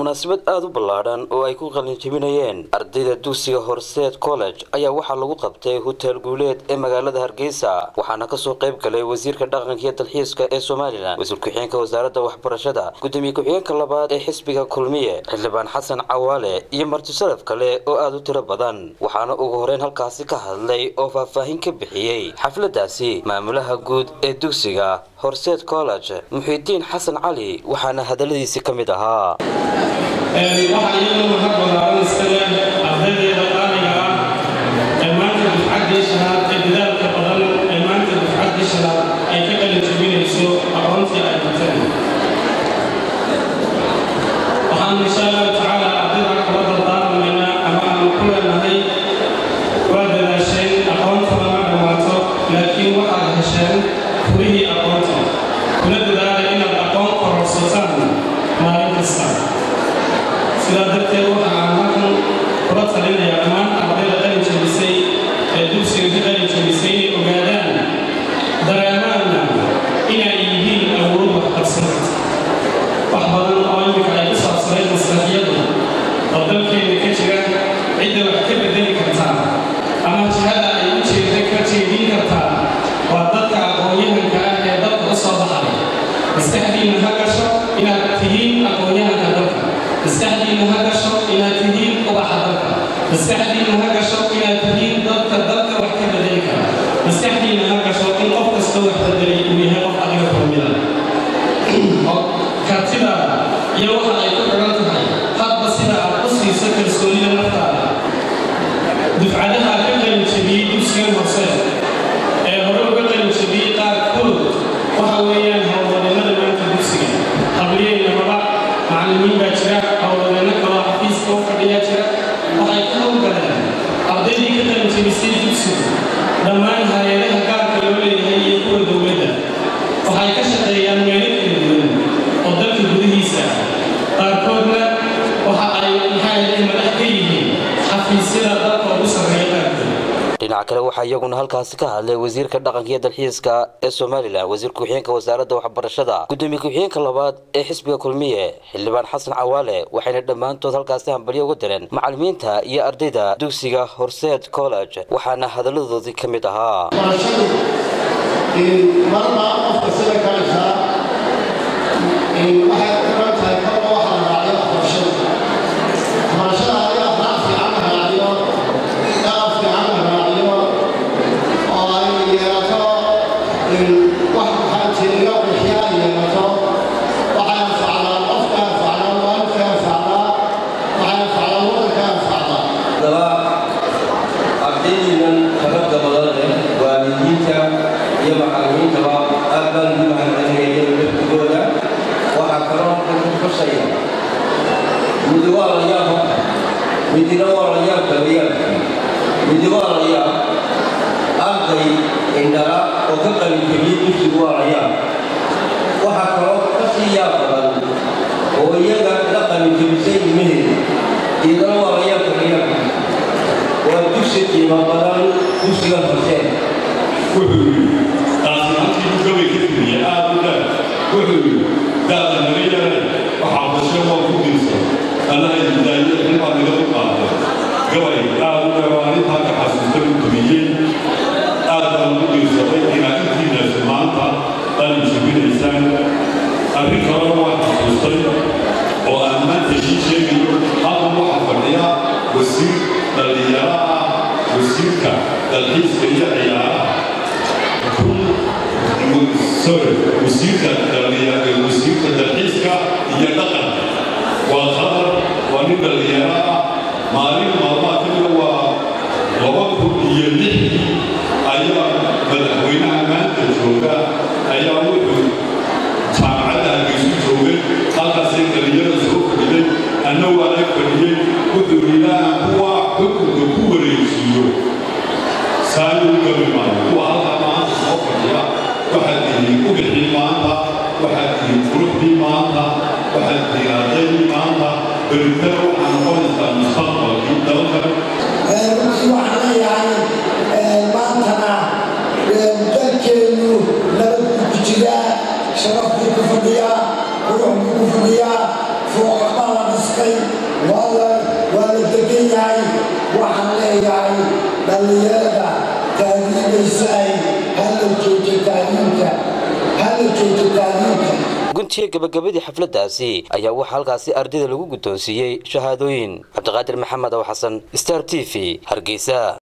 munaasabad aada u ballaadhan oo ay ku qalinjebinayeen ardayda dugsiga horseed college ayaa waxaa lagu qabtay hotel guuleed ee magaalada hargeysa waxaana kasoo qayb galay wasiirka dhaqanka iyo dalxiiska ee somalilan wasiir ku-xigeenka wasaaradda waxbarashada gudoomiye ku-xigeenka labaad ee xisbiga kulmiye xildhibaan xasan cawaale iyo martisalaf kale oo aada u tiro badan waxaana ugu horeyn halkaasi ka hadlay oo faahfaahin ka bixiyey xafladaasi maamulaha guud ee dugsiga horseed college muxiidiin xasan cali waxaana hadaladiisi ka mid ahaa waxaa iyadoo mahad ballaaran iskale ardaydeeda qaaliga ah ee maanta dufcaddii shanaad ee dadaalka badan ee maanta dufcaddii shanaad ay ka qalin jebinayso aqoontii ay barteen waxaan insha allahu tacaala ardayda kula dardaarmaynaa ama aan ku leenahay waa dadaasheen aqoontana ma dhammaato laakiin waxaad hesheen furihii aqoonta kuna dadaala inaad aqoon kororsataan maalin kasta sidaa darteed waxa aan halkan kula talinayaa dhammaan ardayda qalin jebisay ee dugsiga ka qalin jebisay inay ogaadaan dareemaanna inay yihiin awood waxqabsan wax badan oo imika ay ku saabsanayd maslaxiyadu oo dalkeena ka jira cidda wax ka bedeli kartaa ama jihada ay u jeeda ka jeedin kartaa waa dadka aqoon-yahanka ah ee dalka u soo baxay maskaxdiinna ha gasho inaad tihiin aqoon-yahanka dalka maskaxdiinna ha gasho inaad tihiin ubaxa dalka maskaxdiinna ha gasho inaad tihiin dadka dalka wax ka bedeli kara maskaxdiinna ha gasho in qof kastoo wax bedelay uu yahay qof adiga kulmida kartidaada iyo waxa ay ku xidhan tahay hadba sida aad u siiso kalsoonida naftaada dufcadaha ka qalin jebiyey dugsigan hoose ee hore uga qalin jebiyey qaarkood waxa weeyaan howlwadeennada maanta dugsiga habliyeynamaba macallimiin baa jira howlwadeenno kaloo xafiiska u fadhiyaa jira waxay ka howlgaleen ardaydii ka qalin jebisay dugsigu dhammaan hay-adaha gaarka loo leeyahay iyo kuwa dowladda waxay ka shaqeeyaan meelo kala duwan oo dalka gudihiisa ah qaarkoodna waxa ay maxay madax ka yihiin xafiisyada dalka ugu sarreeya qaarkood dhinaca kale waxaa iyaguna halkaasi ka hadlay wasiirka dhaqanka iyo dalxiiska ee somalilan wasiir ku-xigeenka wasaaradda waxbarashada gudoomiye ku-xigeenka labaad ee xisbiga kulmiye xildhibaan xasan cawaale waxayna dhammaantood halkaasi hambalyo uga direen macallimiinta iyo ardayda dugsiga horseed college waxaana hadalladoodii ka mid ahaa marna qofka sida kalaysaa waxay ku xiran tahay kolba waxa la raaciyo waxbarashada waxbarashada haddii afraad fiican la raaciyo dhaqan fiican la raaciyo oo ay yeelato wax maxaa jiriyo bixiya ay yeelato waxay anfacdaa qofka anfacdaa waalidka anfacdaa waxay anfacdaa waddanka anfacdaa haddaba ardaydiinan xabadda badan leh waalidiinta iyo macallimiintaba aad baan ugu mahadcelinaya laftigooda waxaa kaloo ku xusaya midi waa la yaab horta midina waa la yaab kalayaabkii midi waa la yaab arday indhala oo ka qalinjebiyey dugsigu waa la yaab waxaa kaloo ka sii yaab badan oo iyaga la qalinjebisay ilmaheeda iyadana waa la yaab kalayaabkii waa dugsi qiimo badan dugsiga hooseen wuxuu yidhi taasi halkii gabay ka tiriya aad u dheer wuxuu yidhi daada naga yaray waxaa dashe waa ku diirsan allaha idaaye xilbaa naga u qaatay gabay aad u dheer oo arrintaa ka xasuusta u tumiyey aad baan ugu diirsaday inaad intiinaasi maanta qalin jebinaysaan arrin kalena waa xasuustay oo aan maanta shii sheegayo halkan waxaa fadhiya wasiir dhallinyaro ah wasiirka dalxiiska iyo ciyaaraha sorry wasiirka wasiirka dalxiiska iyo dhaqanka waa qatar waa nin dhallinyaro ah maalin maalmaha kamida waa laba kun iyo lixdii ayaa madaxweynaha maanta jooga ayaa wuxuu jaamacadda hargeysu joogay halkaasay dhallinyarada soo fadhiday anna waa ag fadhiyey wuxuu ilaaha kuwa xukunka ku wareejiyo saayo u gabi maayo kuwa halkaa maanta soo fadhiya waxaad tihiin ubixii maanta waxaad tihiin quruxdii maanta waxaad tihiin ardaydii maanta beritana waxaa noqonaysaa mustaqbalkii dalka runtii waxaan leeyahay maantana dalkeenu nabad buu ku jiraa sharaf buu ku fadhiyaa qurux buu ku fadhiyaa fooqamaa la dhiskay leeyahay dhallinyarada taadiibaysa ay hala joojo taadiinka hala joojo taadiinka guntiga gabagabadii xafladdaasi ayaa waxaa halkaasi ardayda lagu guddoonsiiyey shahaadooyin cabdiqaadir maxamed ow xasan star t v hargeysa